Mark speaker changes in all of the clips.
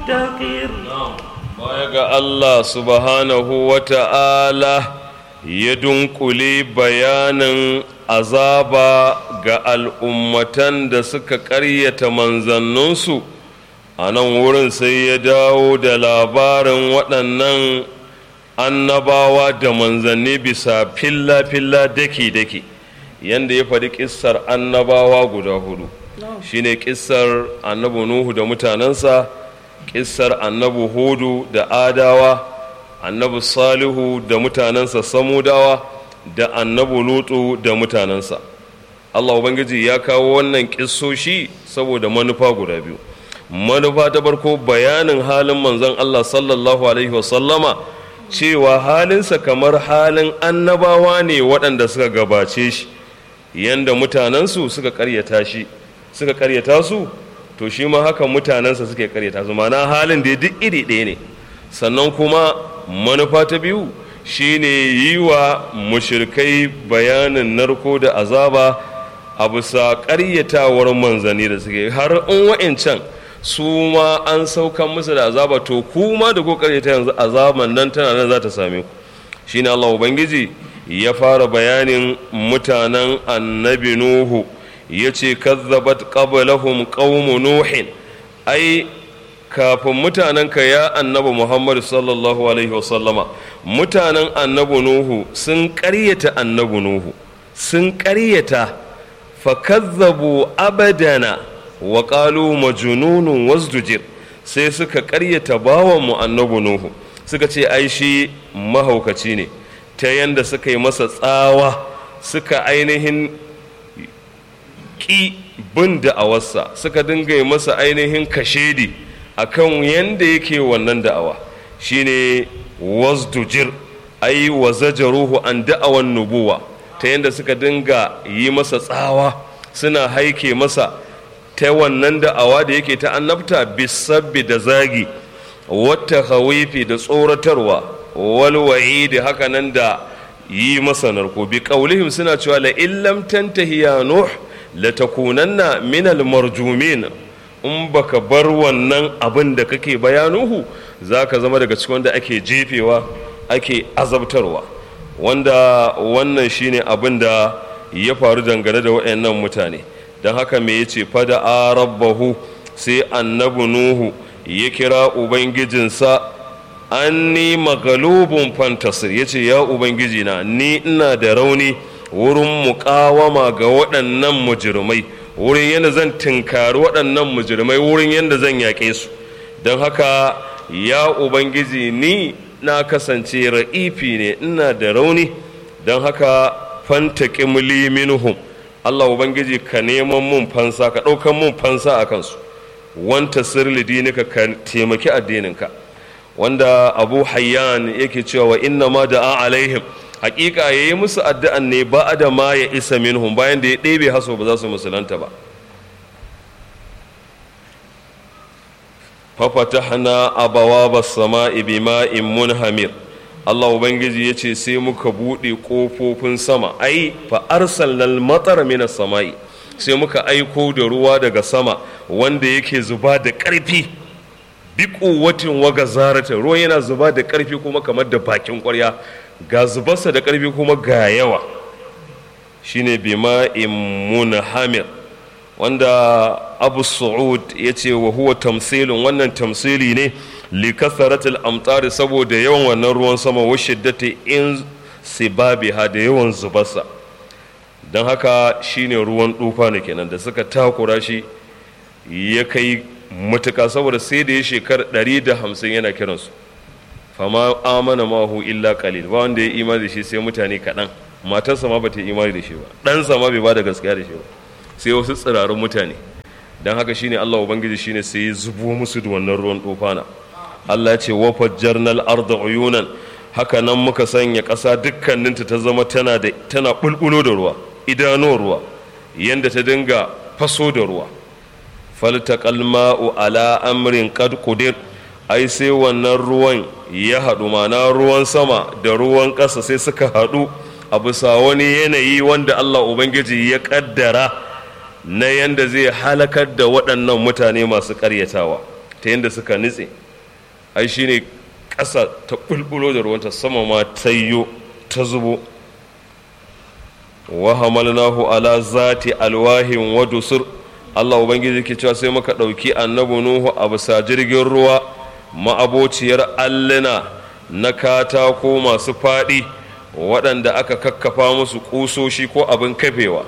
Speaker 1: مدكر
Speaker 2: baya ga Allah subhanahu wa ta'ala ya dunkule bayanin azaba ga al'ummatan da suka ƙaryata manzanninsu a nan wurin sai ya dawo da labarin waɗannan annabawa da manzanni bisa filla-filla daki-daki yadda ya faɗi ƙissar annabawa guda hudu shine ƙissar annabi nuhu da mutanensa ƙissar annabi hudu da adawa annabi salihu da mutanensa samudawa da annabi lutu da mutanensa allah ubangiji ya kawo wannan ƙissoshi saboda manufa guda biyu manufa ta farko bayanin halin manzon allah sallallahu alaihi wasallama cewa halinsa kamar halin annabawa ne waɗanda suka gabace shi yanda mutanensu suka karyata shi suka karyata su to shi ma haka mutanensa suke karyata su mana halin da duk iri ɗaya ne sannan kuma manufa ta biyu shine yi wa mushirkai bayanin narko da azaba a bisa karyatawar manzanni da suke har in wa'incan su ma an saukan musu da azaba to kuma da ko karyata yanzu azaban nan tana nan za ta same ku shine Allah ubangiji ya fara bayanin mutanen annabi nuhu ya ce kazzabat qablahum qaumu nuhin ai kafin mutanenka ya annabi muhammadu sallallahu alaihi wasallama mutanen annabi nuhu sun ƙaryata annabi nuhu sun ƙaryata fakazzabu abadana wa qalu majnunun wasdujir sai suka ƙaryata bawanmu annabi nuhu suka ce ai shi mahaukaci ne ta yanda suka yi masa tsawa suka ainihin ƙi bin da'awarsa suka dinga yi masa ainihin kashedi a kan yanda yake wannan da'awa shine wasdujir ai wa zajaruhu an da'awan nubuwa ta yanda suka dinga yi masa tsawa suna haike masa ta wannan da'awa da yake ta annabta bisabbi da zagi wata hawifi da tsoratarwa walwa'i da haka nan da yi masa narko bi kaulihim suna cewa la illam tantahi ya nuh la takunanna min al marjumin in baka bar wannan abin da kake bayanuhu zaka zama daga cikin wanda ake jefewa ake azabtarwa wanda wannan shine abin da ya faru dangane da waɗannan mutane don haka me yace fada a rabbahu sai annabi nuhu ya kira ubangijinsa anni magalubun fantasir ya ce ya ubangiji na ni ina da rauni wurin muƙawama ga waɗannan mujirmai wurin yadda zan tinkari waɗannan mujirmai wurin yadda zan yaƙe su don haka ya ubangiji ni na kasance ra'ifi ne ina da rauni don haka fanta ƙimli minhum Allah ubangiji ka neman mun fansa ka ɗaukan mun fansa a kansu wanta sirli dinika ka taimaki addininka wanda abu hayyan yake cewa wa inna ma da'a alaihim hakika ya yi musu addu'an ne ba da ma ya isa minhum bayan da ya ɗebe haso ba za su musulanta ba fafatahna abawa ba sama'i bima'in munhamir Allah Ubangiji ya ce sai muka buɗe ƙofofin sama ai fa arsalnal matar minas sama'i sai muka aiko da ruwa daga sama wanda yake zuba da ƙarfi bi kuwatin waga zarata ruwan yana zuba da ƙarfi kuma kamar da bakin ƙwarya ga zubarsa da ƙarfi kuma ga yawa shine bima munhamir wanda abu su'ud ya ce wa huwa tamsilin wannan tamsili ne li kasaratil amtari saboda yawan wannan ruwan sama wa shiddati in sibabiha da yawan zubarsa don haka shine ruwan tufa ne kenan da suka takura shi ya kai matuka saboda sai da ya shekar 150 yana kiransu fama amana mahu illa qalil ba wanda ya imani da shi sai mutane kaɗan matarsa ma bata yi imani da shi ba ɗansa ma bai ba da gaskiya da shi ba sai wasu tsirarun mutane don haka shine Allah ubangiji shine sai ya zubo musu da wannan ruwan tufana Allah ya ce wa fajjarnal arda uyunan haka nan muka sanya ƙasa dukkaninta ta zama tana da tana bulbulo da ruwa idanuwar ruwa yanda ta dinga faso da ruwa faltaqal ma'u ala amrin qad qudir ai sai wannan ruwan ya haɗu mana ruwan sama da ruwan ƙasa sai suka haɗu a bisa wani yanayi wanda Allah Ubangiji ya ƙaddara na yanda zai halakar da waɗannan mutane masu ƙaryatawa ta yadda suka nitse ai shine ƙasa ta bulbulo da ruwanta sama ma tayyo ta zubo wa hamalnahu ala zati alwahin wa dusur Allah ubangiji ke cewa sai muka ɗauki annabi Nuhu a bisa jirgin ruwa ma'abociyar alluna na katako masu faɗi waɗanda aka kakkafa musu ƙusoshi ko abin kafewa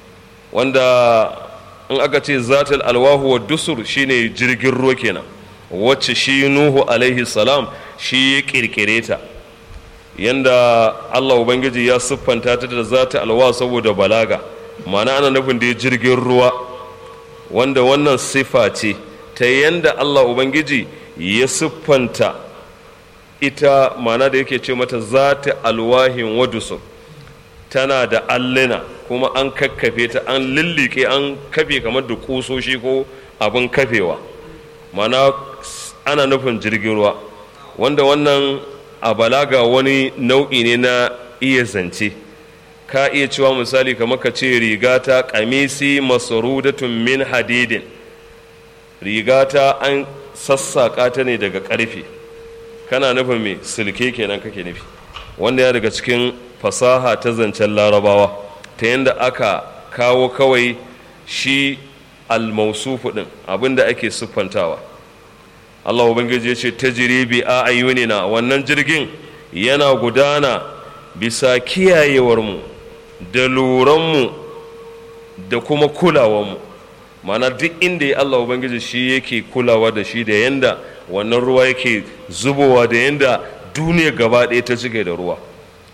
Speaker 2: wanda in aka ce zatul alwahu wa dusur shine jirgin ruwa kenan wacce shi Nuhu alaihi salam shi ya ƙirƙire ta yanda Allah Ubangiji ya siffanta ta da zata alwa saboda balaga ma'ana ana nufin da jirgin ruwa wanda wannan siffa ce ta yanda Allah Ubangiji ya siffanta ita ma'ana da yake ce mata zata alwahin wadusu tana da allina kuma an kakkafe ta an lillike an kafe kamar da kusoshi ko abin kafewa ma'ana ana nufin jirgin ruwa wanda wannan a balaga wani nau'i ne na iya zance ka iya cewa misali kamar ka ce rigata kamisi masarudatun min hadidin rigata an sassaƙa ta ne daga ƙarfe kana nufin mai silke kenan kake nufi wanda ya daga cikin fasaha ta zancen larabawa ta yadda aka kawo kawai shi almausufu ɗin abinda ake siffantawa Allah Ubangiji ya ce ta bi a ayyunina wannan jirgin yana gudana bisa kiyayewarmu da luranmu da kuma kulawarmu mana duk inda ya Allah Ubangiji shi yake kulawa da shi da yanda wannan ruwa yake zubowa da yanda duniya gaba ɗaya ta cike da ruwa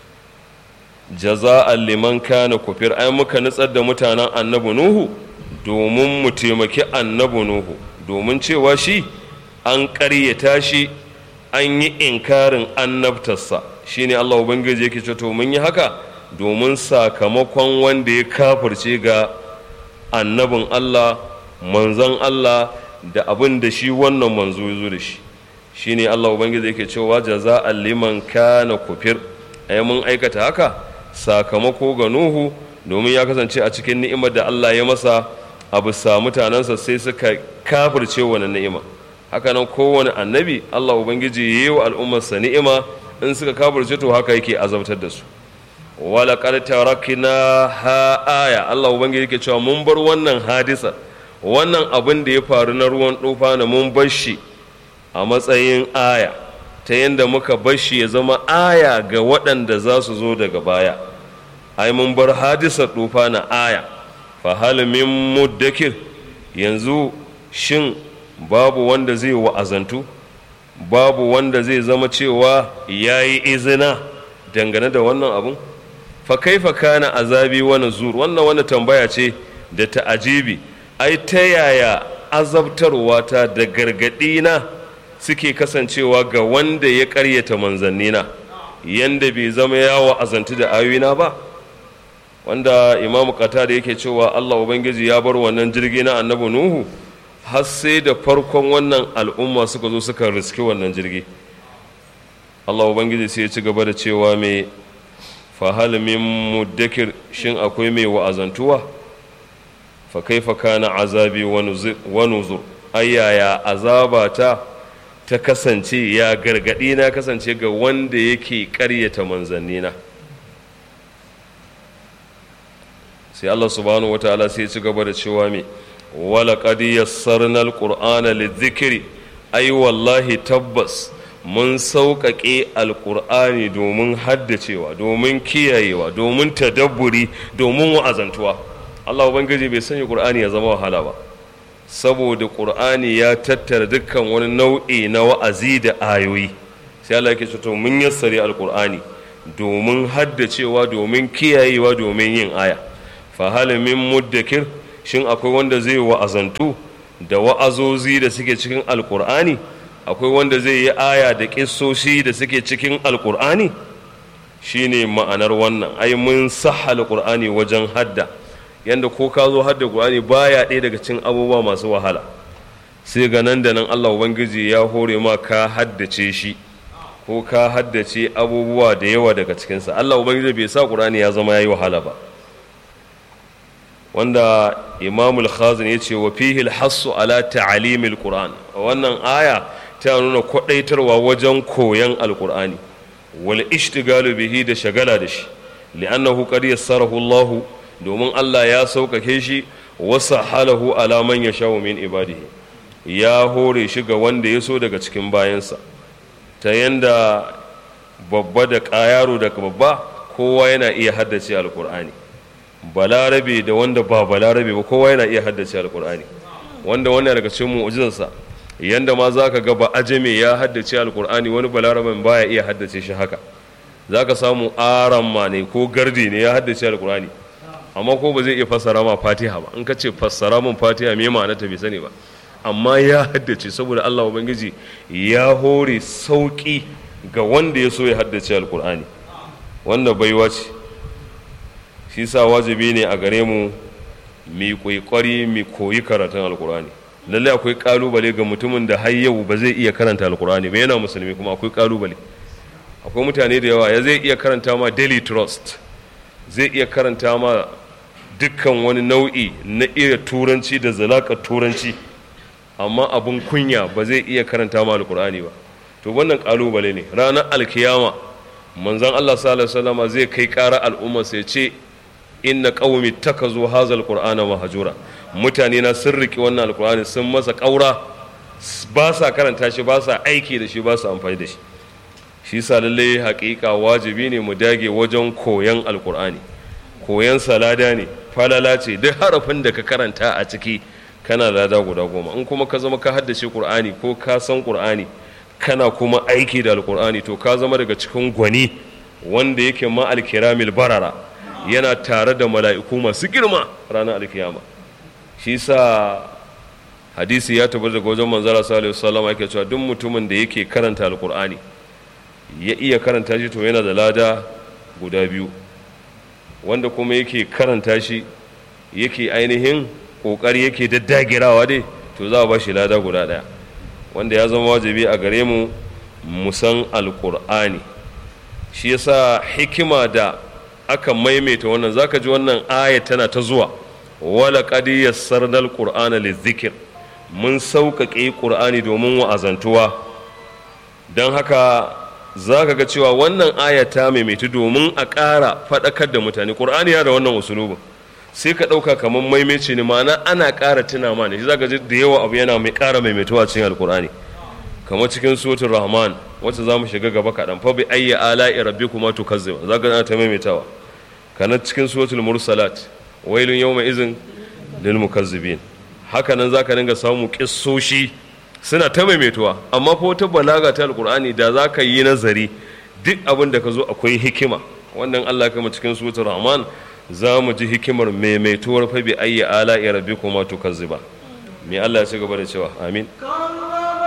Speaker 2: jaza'an liman kana kufir ai muka nutsar da mutanen annabi nuhu domin mu taimaki annabi nuhu domin cewa shi an ƙaryata shi an yi inkarin annabtarsa shine Allah Ubangiji yake ce to mun yi haka domin sakamakon wanda ya kafirce ga annabin Allah manzon Allah da abin da shi wannan manzo ya zo da shi shine Allah Ubangiji yake cewa jaza'an liman kana kufir ai mun aikata haka sakamako ga Nuhu domin ya kasance a cikin ni'imar da Allah ya masa a bisa mutanensa sai suka kafirce wannan ni'ima haka nan kowane annabi Allah Ubangiji ya yi wa al'ummarsa ni'ima in suka kafirce to haka yake azabtar da su wala qad tarakna ha aya Allah Ubangiji yake cewa mun bar wannan hadisa wannan abin da ya faru na ruwan tufa na mun bar shi a matsayin aya ta yadda muka bar shi ya zama aya ga waɗanda za su zo daga baya ai mun bar hadisar tufa na aya fa hal min muddakir yanzu shin babu wanda zai wa'azantu babu wanda zai zama cewa ya yi izina dangane da wannan abun fa kaifa kana azabi wani zur wannan wani tambaya ce da ta'ajibi ai ta yaya azabtarwa ta da gargaɗi na suke kasancewa ga wanda ya ƙaryata manzannina yanda bai zama ya wa'azantu da ayoyina ba wanda imamu kata da yake cewa allah ubangiji ya bar wannan jirgi na annabi nuhu har sai da farkon wannan al'umma suka zo suka riski wannan jirgi Allah Ubangiji sai ya ci gaba da cewa mai fahalimin muddakir shin akwai mai wa'azantuwa fa kaifa kana azabi wa nuzur ayyaya azabata ta kasance ya gargadi na kasance ga wanda yake ƙaryata manzannina sai Allah subhanahu wataala sai ya ci gaba da cewa mai ولقد يسرنا القرآن للذكر أي والله تبس mun sauƙaƙe alƙur'ani domin haddacewa domin kiyayewa domin tadabburi domin wa'azantuwa Allah Ubangiji bai sanya ƙur'ani ya zama wahala ba saboda ƙur'ani ya tattara dukkan wani nau'i na wa'azi da ayoyi sai Allah yake ce to mun yassare alƙur'ani domin haddacewa domin kiyayewa domin yin aya fa hal min muddakir shin akwai wanda zai wa'azantu da wa'azozi da suke cikin alkur'ani akwai wanda zai yi aya da ƙissoshi da suke cikin alkur'ani shine ma'anar wannan ai mun sahal qur'ani wajen hadda yanda ko ka zo hadda qur'ani baya ɗaya daga cikin abubuwa masu wahala sai ga nan da nan Allah ubangiji ya hore ma ka haddace shi ko ka haddace abubuwa da yawa daga cikinsa Allah ubangiji bai sa qur'ani ya zama yayi wahala ba wanda imamul khazin ya ce wa fihi alhassu ala ta'alimil qur'an wannan aya ta nuna kwadaitarwa wajen koyan alqur'ani wal ishtigalu bihi da shagala da shi li'annahu qad yassarahu Allah domin Allah ya sauƙaƙe shi wasa halahu ala man yashau min ibadihi ya hore shi ga wanda ya so daga cikin bayansa ta yanda babba da yaro da babba kowa yana iya haddace alkur'ani balarabe da wanda ba balarabe ba kowa yana iya haddace alkur'ani wanda wannan daga cikin mu'jizarsa yanda ma zaka ga ba ajame ya haddace alkur'ani wani balaraben baya iya haddace shi haka zaka samu aramma ne ko gardi ne ya haddace alkur'ani amma ko ba zai iya fassara ma fatiha ba in ka ce fassara mun fatiha me ma'ana ta bai sani ba amma ya haddace saboda Allah ubangiji ya hore sauki ga wanda ya so ya haddace alkur'ani wanda baiwa ce shi sa wajibi ne a gare mu mi kwaikwari mi koyi karatun alkur'ani lallai akwai kalubale ga mutumin da har yau ba zai iya karanta alkur'ani ba yana musulmi kuma akwai kalubale akwai mutane da yawa ya zai iya karanta ma daily trust zai iya karanta ma dukkan wani nau'i na iya turanci da zalaka turanci amma abun kunya ba zai iya karanta ma alkur'ani ba to wannan kalubale ne ranar alkiyama manzon Allah sallallahu alaihi wasallam zai kai ƙara al'umma sai ce inna qaumi takazu hazal qur'ana mahjura mutane na sun riki wannan alkur'ani sun masa ƙaura ba sa karanta shi ba sa aiki da shi ba sa amfani da shi shi sa lalle haƙiƙa wajibi ne mu dage wajen koyan alkur'ani koyan salada ne falala ce duk harafin da ka karanta a ciki kana lada guda goma in kuma ka zama ka haddace qur'ani ko ka san qur'ani kana kuma aiki da alkur'ani to ka zama daga cikin gwani wanda yake ma alkiramil barara yana tare da mala'iku masu girma ranar alkiyama shi sa hadisi ya tabbata daga wajen manzara sallallahu alaihi wasallam yake cewa duk mutumin da yake karanta alkur'ani ya iya karanta shi to yana da lada guda biyu wanda kuma yake karanta shi yake ainihin kokari yake daddagirawa dai to za a ba shi lada guda daya wanda ya zama wajibi a gare mu musan alkur'ani shi yasa hikima da aka maimaita wannan zaka ji wannan aya tana ta zuwa wala qad yassarna alqur'ana lizikr mun sauƙaƙe ƙur'ani domin wa'azantuwa don haka za ka ga cewa wannan aya ta maimaitu domin a ƙara faɗakar da mutane ƙur'ani ya da wannan usulubin sai ka ɗauka kamar maimaici ne ma'ana ana ƙara tuna ma ne shi za ka ji da yawa abu yana mai ƙara maimaituwa cikin alƙur'ani kamar cikin suratul rahman wacce za mu shiga gaba kaɗan fa bi ayya ala'i rabbikuma tukazziba za ka ta maimaitawa kana cikin suratul mursalat wailun yawma izin lil mukazzibin haka nan za ka dinga samu kissoshi suna ta maimaituwa amma ko ta balaga ta alkur'ani da za ka yi nazari duk abin da ka zo akwai hikima wannan allah kama cikin suratul rahman za mu ji hikimar maimaituwar fa bi ayyi ala rabbikuma tukazziba me allah ya ci gaba da cewa amin